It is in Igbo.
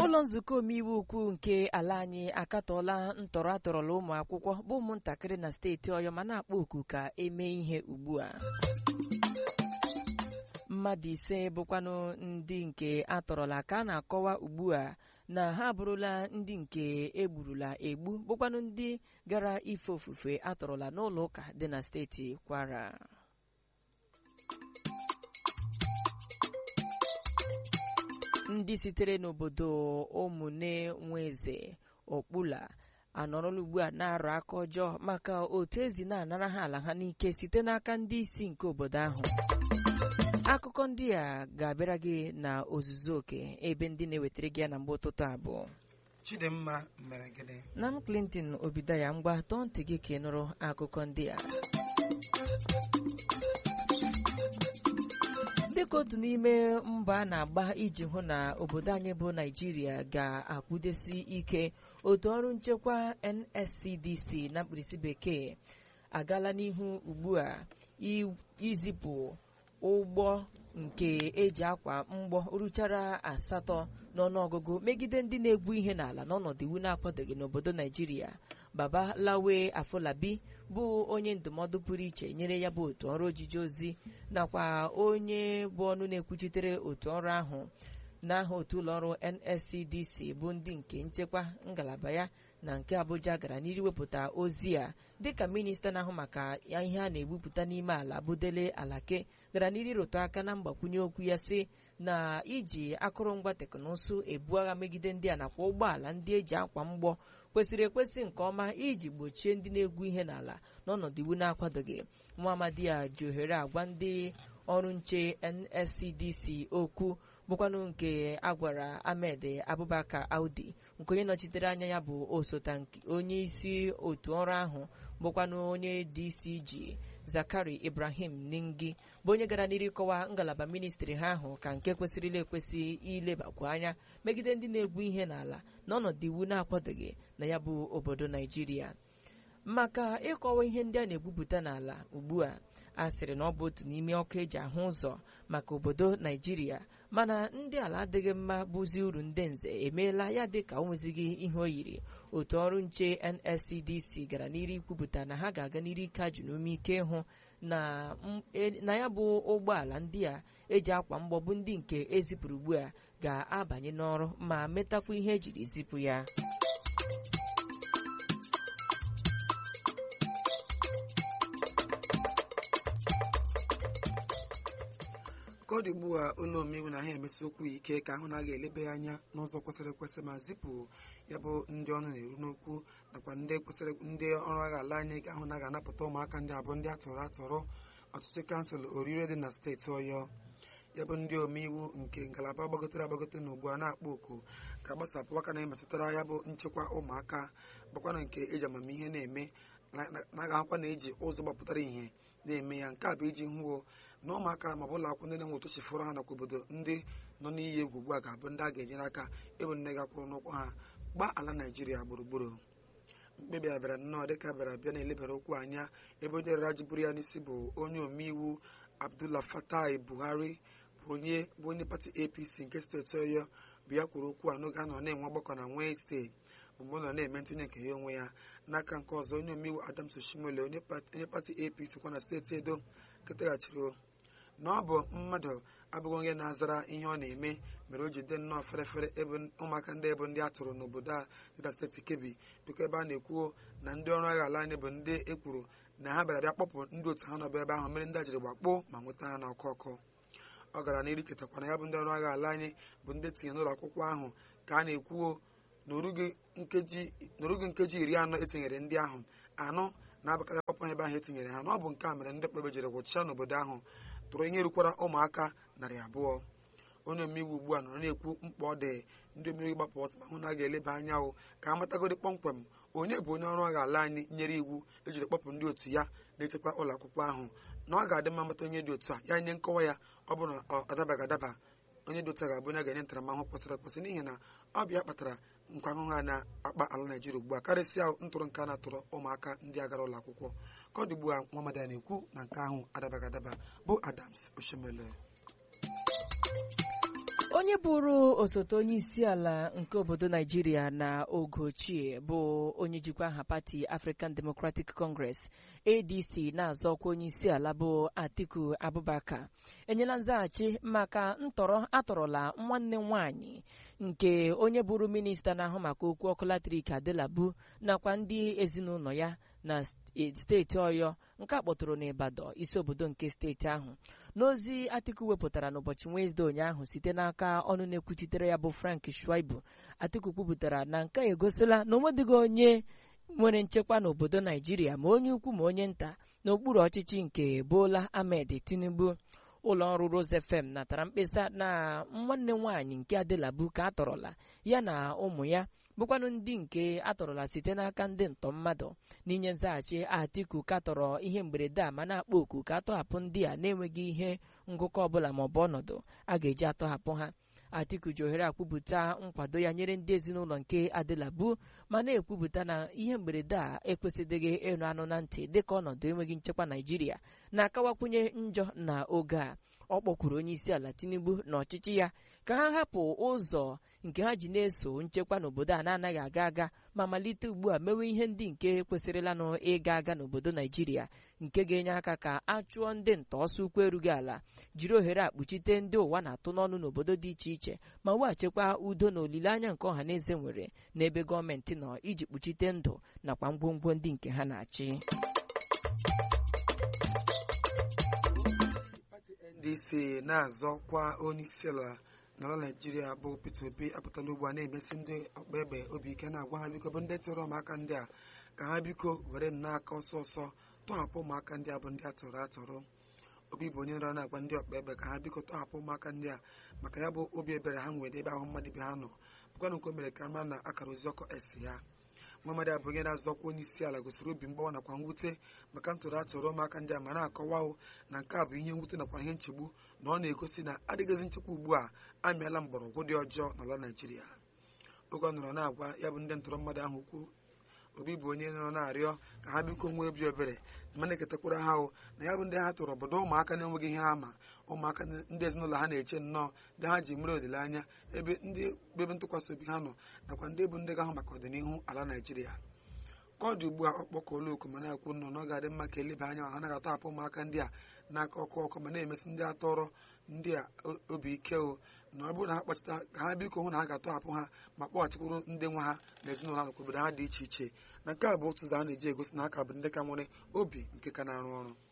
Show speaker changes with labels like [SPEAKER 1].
[SPEAKER 1] ụlọ nzukọ omeiwu ukwu nke ala anyị akatọọla ntọrọ atọrọla ụmụ akwụkwọ bụ ụmụntakịrị na steeti ọyọ ma na-akpọ oku ka emee ihe ugbu a mmadụ ise bụkwanụ ndị nke atọrọla ka a na-akọwa ugbu a na ha abụrụla ndị nke egburula egbu bụkwanụ ndị gara ife ofufe atọrọla n'ụlọ ụka dị na steeti kwara ndị sitere n'obodo ụmụnne nweze okpula anọrọla ugbu a na-arụ aka ọjọọ maka otu ezi na-anara ha ala ha n'ike site n'aka ndị isi nke obodo ahụ akụkọ ndị a ga-abịara gị na ozuzu oke ebe ndị na-ewetara gị ya na mgbe ụtụtụ abụọ
[SPEAKER 2] chidimma mere gịnị
[SPEAKER 1] na m clinton obidaya ngwa tọọ ntị gị ka ị nụrụ akụkọ ndị a dịka otu n'ime mba a na-agba iji hụ na obodo anyị bụ naijiria ga-akwụdesi ike otu ọrụ nchekwa nscdc na mkpirisi bekee agaala n'ihu ugbu a izipụ ụgbọ nke eji akwa mgbọ ruchara asatọ n'ọnụọgụgụ megide ndị na-egbu ihe n'ala n'ọnọdụ iwu na-akwadoghị n'obodo naijiria baba lawe afolabi bụ onye ndụmọdụ pụrụ iche nyere ya bụ otu ọrụ ojiji ozi nakwa onye bụ ọnụ na-ekwuchitere otu ọrụ ahụ n'aha otu ụlọọrụ nscdc bụ ndị nke nchekwa ngalaba ya na nke abuja gara n'iru wepụta ozi a dịka minista na-ahụ maka ihe a na-egbupụta n'ime ala bụ dele alake gara n'iru ịrụtụ aka na mgbakwunye okwu ya sị na iji akụrụngwa teknụzụ ebu agha megide ndị a nakwa ụgbọala ndị eji akwa mgbọ kwesịrị ekwesị nke ọma iji gbochie ndị na-egwu ihe n'ala n'ọnọdụ iwu na-akwadoghị nwa amadi a ji ohere agwa ndị ọrụ nche nscdc okwu bụkwanụ nke agwara ahmed abubakar audi nke onye nọchitere anya ya bụ osote onye isi otu ọrụ ahụ bụkwanụ onye dcg zakari ibrahim ningi bụ onye gara n'iru ịkọwa ngalaba ministri ha ahụ ka nke kwesịrịla ekwesị ilebakwu anya megide ndị na-egwu ihe n'ala n'ọnọdụ iwu na-akwadoghị na ya bụ obodo naijiria maka ịkọwa ihe ndị a na-egbupụta n'ala ugbu a a sịrị na ọ bụ otu n'ime ọkụ eji ahụ ụzọ maka obodo naijiria mana ndị ala adịghị mma bụzi uru ndị nze emeela ya dị ka o nwezighị ihe o yiri otu ọrụ nche nscdc gara n'iru ikwupụta na ha ga-aga n'iru ike ajụ n'ume ike ịhụ na ya bụ ụgbọala ndị a eji akwa mgbọ bụ ndị nke ezipụrụ ugbu a ga-abanye n'ọrụ ma metakwa ihe ejiri zipụ ya
[SPEAKER 2] ka ọ dị ugbu a ụlọ omeiwu na ha emesi okwu ike ka ahụ na-aga elebe ya anya n'ụzọ kwesịrị ekwesị ma zipụ ya bụ ndị ọnụ na-eru n'okwu nakwa ndị kwesịrị ndị ọrụ agha ala anyị ga-ahụ na ga-anapụta ụmụaka ndị abụọ ndị atọrọ atọrọ ọchịchị kansụl orire dị na steeti ọyọ ya bụ ndị omeiwu nke ngalaba gbagotere agbagote na ugbu a na-akpọ oku ka gbasapụ aka na-emetụtara ya bụ nchekwa ụmụaka bụkwana nke eji amamihe na-eme na-agahụkwa na eji ụzọ gbapụtara ihe na-eme ya nke a bụ iji hụo na ụmụaka ma ọ bụ ụlọ akwụkwọ ndị na-enwe otu chifụrụ ha nakwa obodo ndị nọ n'iyi egwu ugbu a ga-abụ ndị a ga-enyere aka ịbụ nne gakwụrụ n'ụkwụ ha gbaa ala naijiria gburugburu mkpebi a bịara nnọọ dịka bịara bịa na-elebara okwu anya ebe onye rara ji buru ya n'isi bụ onye omeiwu abdullah fatai buhari bụ onye bụ onye pati apc nke steeti ọyọ bụ ya kwuru okwu a n'oge a nọ na-enwe ọgbakọ na Wednesday bụ mgbe ọ nọ na-eme ntụnye nke ya onwe ya n'aka nke ọzọ onye omeiwu adams oshimole onye pati apc kwa na steeti edo ketaghachiri na ọ bụ mmadụ abụghị onye na-azara ihe ọ na-eme mere o ji dị nnọọ ferefere ebe ụmụaka ndị ebe ndị a tụrụ n'obodo a dị na steeti kebi bụkwa ebe a na-ekwuo na ndị ọrụ agha ala anyị bụ ndị ekwuru na ha bịara bịa kpọpụ ndị otu ha nọbụ ebe ahụ mere ndị a jiri gbakpoo ma nweta ha na ọkụ ọkụ ọ gara n'iru ketakwana ya bụ ndị ọrụ agha ala anyị bụ ndị tinye n'ụlọ akwụkwọ ahụ ka a na-ekwuo n'orughị nkeji iri anọ etinyere ndị ahụ anọ na-abụkarị akpọpụ ebe ahụ etinyere ha na ọ bụ nke a mere ndị kpebe jiri gwụchaa n'obodo ahụ tụrụ ihe rukwara ụmụaka narị abụọ onye omeiwu ugbu a nọrọ na-ekwu mkpa ọ dị ndị omeiwu gbapụ ọsọ ma hụ na a ga-eleba anya ahụ ka a matagodi kpọmkwem onye bụ onye ọrụ agha ala anyị nyere iwu ejiri kpọpụ ndị otu ya na-echekwa ụlọ akwụkwọ ahụ na ọ ga-adị mma mata onye dị otu a ya nye nkọwa ya ọ bụrụ na ọ adabaghị adaba onye dị otu a ga-abụ onye a ga-enye ntaramahụhụ kwesịrị ekwesị n'ihi na ọ bịa kpatara nkwa ahụhụ a na-akpa ala naijiria ugbu a karịsịa ntụrụ nke a na-atụrụ ụmụaka ndị agara ụlọ akwụkwọ ka ọ dị ugbu a nwa ya na-ekwu na nke ahụ adabaghị adaba bụ adams oshemele
[SPEAKER 1] onye bụrụ osote onye isi ala nke obodo naijiria na oge ochie bụ onye jikwa aha pati african democratic congress adc na-azọ ọkwa onye isi ala bụ atiku abubakar enyela nzaghachi maka ntọrọ atọrọla nwanne nwanyị nke onye bụrụ minista na-ahụ maka okwu ọkụ latrik adelabu nakwa ndị ezinụlọ ya na steeti ọyọ nke a kpọtụrụ n'Ibadan isi obodo nke steeti ahụ n'ozi atiku wepụtara n'ụbọchị Wenesde ụnyaahụ site n'aka ọnụ na-ekwuchitere ya bụ Frank Shaibu atiku kwupụtara na nke a egosila na onwedịghị onye nwere nchekwa n'obodo naijiria ma onye ukwu ma onye nta n'okpuru ọchịchị nke Bola Ahmed Tinubu ụlọ ọrụ Rose FM natara mkpesa na nwanne nwaanyị nke Adelabu ka atọrọla ya na ụmụ ya bụkwanụ ndị nke atọrọla site n'aka ndị ntọ mmadụ n'inye nzaghachi Atiku katọrọ ihe mberede a ma na-akpọ oku ka atọhapụ ndị a na-enweghị ihe ngụkọ ọbụla maọbụ ọnọdụ a ga-eji atọhapụ ha Atiku ji ohere akwupụta nkwado ya nyere ndị ezinụlọ nke Adelabu ma na-ekwupụta na ihe mberede a ekwesịdịghị ịnụ anụ na ntị dịka ọnọdụ enweghị nchekwa Naijiria na-akawakwunye njọ na oge a ọ kpọkwuru onye isi ala Tinubu na ọchịchị ya ka ha hapụ ụzọ nke ha ji na-eso nchekwa n'obodo a na-anaghị aga aga ma malite ugbu a mewe ihe ndị nke kwesịrịlanụ ịga aga n'obodo Naijiria nke ga-enye aka ka a chụọ ndị nta ọsọ ukwu erughị ala jiri ohere akpuchite ndị ụwa na-atụ n'ọnụ n'obodo dị iche iche ma weghachikwa udo na olileanya nke ọha na eze nwere n'ebe gọọmenti nọ iji kpuchite ndụ nakwa ngwongwo ndị nke ha na-achị
[SPEAKER 2] ndc na-azọkwa onye isi ala n'ala naijiria bụ peter obi apụtala ugbu a na-emesi ndị ọkpa egbe obi ike na-agwa ha biko bụ ndị tụrụ ụmụaka ndị a ka ha biko were nnọọ ọsọ ọsọ tọhapụ ụmụaka ndị a bụ ndị atọrọ atọrọ obi bụ onye nọrọ na-agwa ndị ọkpa egbe ka ha biko tọhapụ ụmụaka ndị a maka ya bụ obi ebere ha nwere ebe ahụ mmadụ ibe ha nọ bụkwanụ nke o mere ka mara na akara ozi ọkụ esi ya Muhammad abụ onye na-azọkwa onye isi ala gosiri obi mgbawa nakwa mwute maka ntụrụ atụrụ ụmụaka ndị a ma na-akọwa na nke a bụ ihe mwute nakwa ihe nchegbu na ọ na-egosi na adịghịzi nchekwa ugbu a amịala mgbọrọgwụ dị ọjọọ n'ala Naịjirịa oge ọ nọrọ na-agwa ya bụ ndị ntụrụ mmadụ ahụ ukwu obi bụ onye nọ na-arịọ ka ha biko nwee obi ebere ma na-eketakwara ha ahụ na ya bụ ndị ha tụrụ obodo ụmụaka na-enweghị ihe ha ma ụmụaka ndị ezinụlọ ha na-eche nnọọ ndị ha ji mere olileanya ebe ndị ebe ntụkwasị obi ha nọ nakwa ndị bụ ndị ga-ahụ maka ọdịnihu ala naijiria ka ọ dị ugbu a ọ kpọkọọla oku ma na-ekwu nnọọ na ọ ga-adị mma ka eleba anya ma ha naghị atọhapụ ụmụaka ndị a n'aka ọkụ ọkụ ma na-emesi ndị atọrọ ndị a obi ike o na ọ bụrụ na ha kpachita ka ha biko hụ na ha ga-atọhapụ ha ma kpọghachikwuru ndị nwe ha na ezinụlọ ha nakwa obodo ha dị iche iche na nke a bụ otu ụzọ a na-eji egosi na aka bụ ndị ka nwere obi nke ka na-arụ ọrụ